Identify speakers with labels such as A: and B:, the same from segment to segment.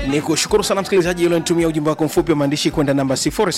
A: ni kushukuru sana msikilizaji ulionitumia ujumbe wako mfupi wa maandishi kwenda namba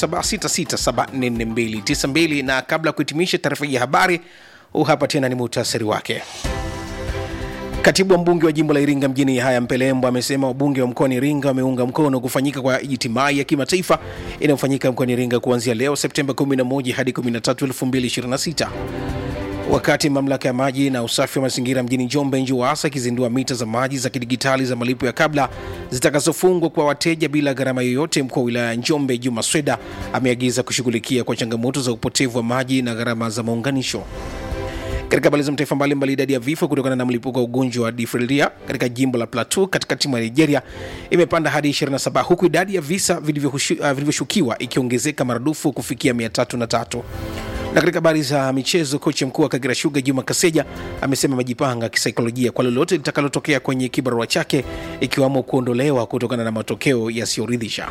A: 0766744292 na kabla ya kuhitimisha taarifa hii ya habari huu hapa tena ni muhtasari wake Katibu wa mbunge wa jimbo la Iringa mjini Yahaya Mpelembo amesema wabunge wa mkoani Iringa wameunga mkono kufanyika kwa ijtimai ya kimataifa inayofanyika mkoani Iringa kuanzia leo Septemba 11 hadi 13, 2026 wakati mamlaka ya maji na usafi wa mazingira mjini Njombe NJUWASA ikizindua mita za maji za kidigitali za malipo ya kabla zitakazofungwa kwa wateja bila gharama yoyote. Mkuu wa wilaya ya Njombe Juma Sweda ameagiza kushughulikia kwa changamoto za upotevu wa maji na gharama za maunganisho. Katika habari za mataifa mbalimbali, idadi ya vifo kutokana na mlipuko wa ugonjwa wa difteria katika jimbo la Plateau katikati mwa Nigeria imepanda hadi 27 huku idadi ya visa vilivyoshukiwa uh, ikiongezeka maradufu kufikia 303 na katika habari za michezo, kocha mkuu wa Kagera Sugar Juma Kaseja amesema amejipanga kisaikolojia kwa lolote litakalotokea kwenye kibarua chake ikiwamo kuondolewa kutokana na matokeo yasiyoridhisha.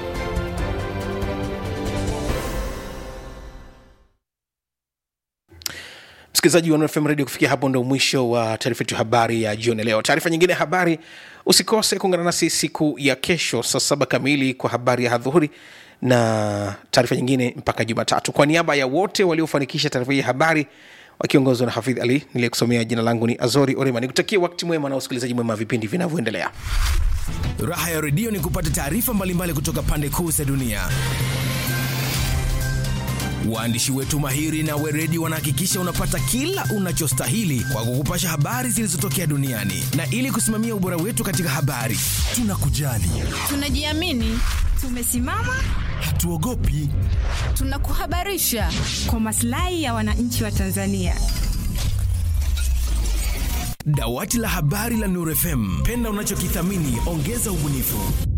A: msikilizaji wa FM Radio, kufikia hapo ndo mwisho wa taarifa yetu habari ya jioni leo. Taarifa nyingine ya habari, usikose kuungana nasi siku ya kesho saa saba kamili kwa habari ya hadhuhuri na taarifa nyingine mpaka Jumatatu. Kwa niaba ya wote waliofanikisha taarifa hii ya habari wakiongozwa na Hafidh Ali niliyekusomea, jina langu ni Azori Orema, nikutakia wakati mwema na usikilizaji mwema wa vipindi vinavyoendelea.
B: Raha ya redio ni kupata taarifa mbalimbali kutoka pande kuu za dunia. Waandishi wetu mahiri na weredi wanahakikisha unapata kila unachostahili kwa kukupasha habari zilizotokea duniani, na ili kusimamia ubora wetu katika habari, tunakujali,
C: tunajiamini, tumesimama,
B: hatuogopi,
C: tunakuhabarisha
D: kwa maslahi ya wananchi wa Tanzania.
B: Dawati la habari la Nuru FM, penda unachokithamini, ongeza ubunifu.